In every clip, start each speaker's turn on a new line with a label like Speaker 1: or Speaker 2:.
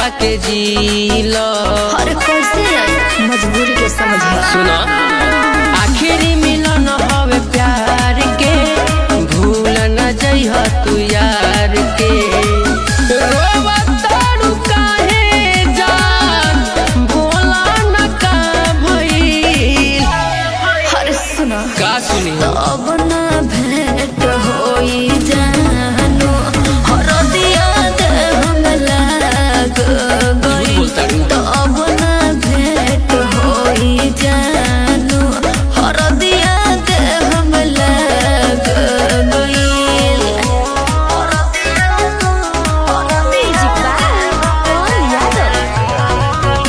Speaker 1: के जीलो
Speaker 2: अरे कैसे आई मजबूरी के समझिया
Speaker 1: सुनो आखिरी मिलन हवे प्यार के भूल न जइह तू यार के रोवतारू काहे जान बोला न का भइल
Speaker 2: अरे सुना
Speaker 1: का सुनी
Speaker 2: अब ना भेंट होई जानू हरदिया दे हम लाग गई
Speaker 1: बोलतारू
Speaker 2: अब ना भेंट होई जानू हरदिया दे हम लाग गई म्यूजिक बाय यादव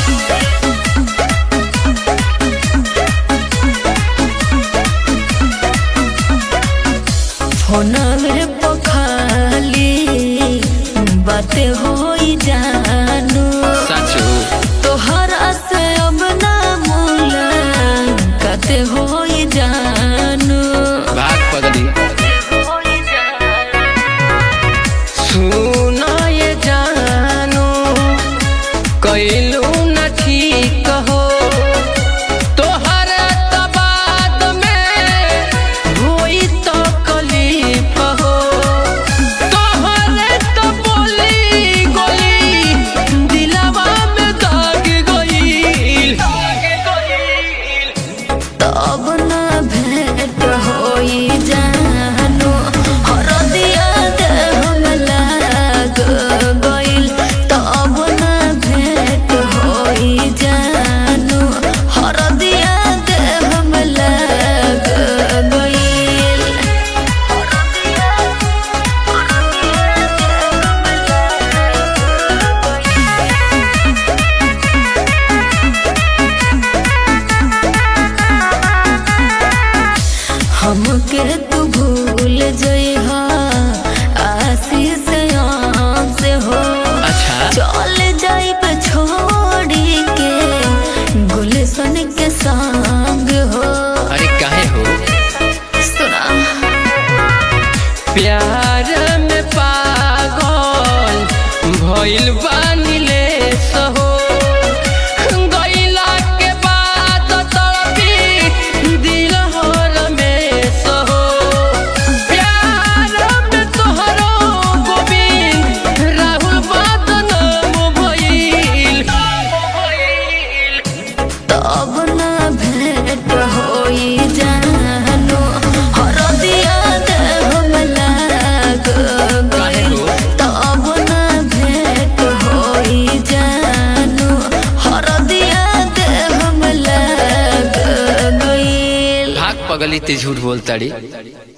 Speaker 2: फोनवे पखाली बात होई जानू
Speaker 1: साचू
Speaker 2: तोहरा से अब ना मुलाकात होई जानू
Speaker 1: भाग पगली सुनो ये जानू कैलू न ठीक हो तोहर तबाद में होई तो कलीफ हो तोहरे तो बोली गोली दिलवा में दाग गईल
Speaker 2: तब ना भेंट होई जानू हरदिया दे हम लाग गइल तब ना भेंट होई जानू हरदिया दे हम लाग गइल हमके तू भूल जइहा आशीष से हो
Speaker 1: अच्छा
Speaker 2: चल जाइब छोड़ी के गुलशन के संग हो
Speaker 1: अरे काहे हो
Speaker 2: सुना
Speaker 1: प्यार में पागल भइल बानी ले सहो गइला के बाद तड़पी दिल हर में सहो प्यार में तोहरो गोविंद राहुल बदनाम भइल
Speaker 2: तब ना भेंट होई जानू हरदिया दे हम लाग गइल तब ना भेंट होई जानू हरदिया दे हम लाग गइल
Speaker 1: भाग पगली ते झूठ बोलताड़ी